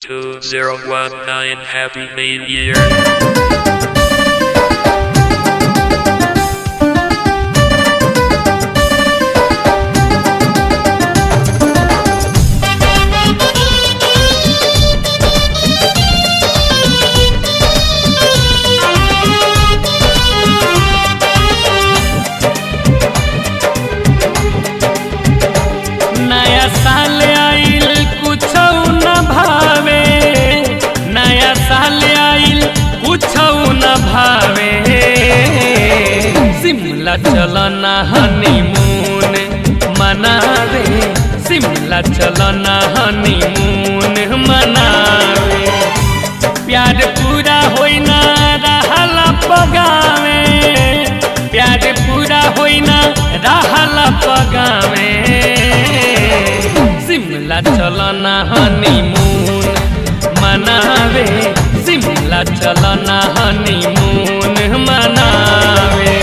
2019 Happy New Year. नया साल आइल कुछ न भावे नया साल आइल कुछ न भावे शिमला चल न हनीमून मनावे शिमला चल न हनीमून मनावे प्यार पूरा होई ना रहला पगावे प्यार पूरा होई ना रहला पगावे शिमला चल ना हनीमून मनावे शिमला चल ना हनीमून मनावे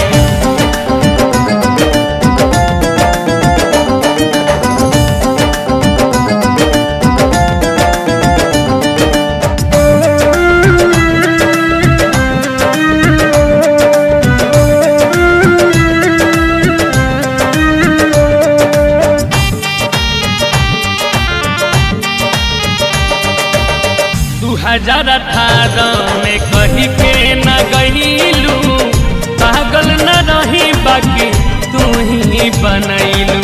दू हजार अठारह में कही के न गईलू पागल न रही बाकी तू ही बनैलू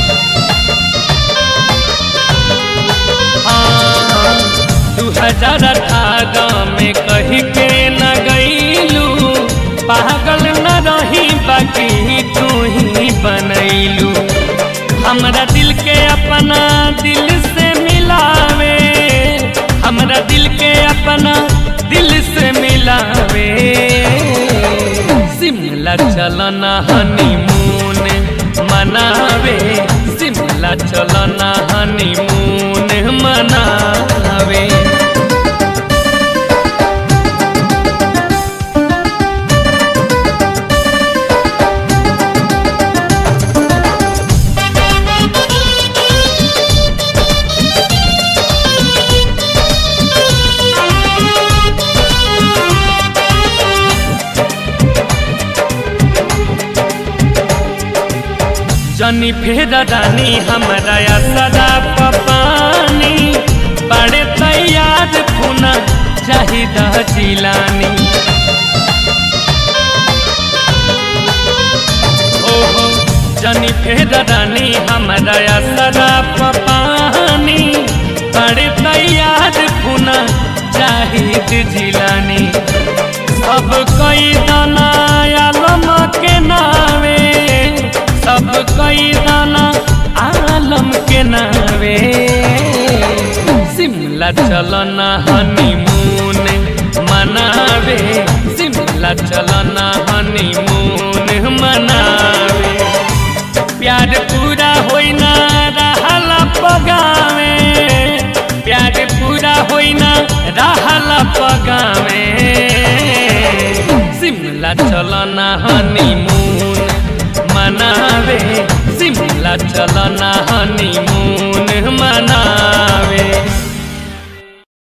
दू हजार अठारह में कही के न गईलू पागल न रही बाकी तू ही बनैलू हमरा दिल के अपना दिल से मिलावे हमरा दिल के अपना दिल से मिलावे शिमला चलना हनीमून मनावे शिमला चलना हनीमून मनावे जनी फेर रानी हमरा या सदा पपानी बड़े तैयार पुना चाहिदा जिलानी ओहो जनी फेर रानी हमरा या सदा पपानी बड़े तैयार पुना चाहिद जिलानी सब कई दाना आलम के नावे सब कई दाना आलम के नावे शिमला चलना हनीमून मनावे शिमला चलना हनीमून मनावे प्यार पूरा होई ना रहला पगावे प्यार पूरा होई ना रहला पगावे शिमला चलना हनीमून मनावे शिमला चलना हनीमून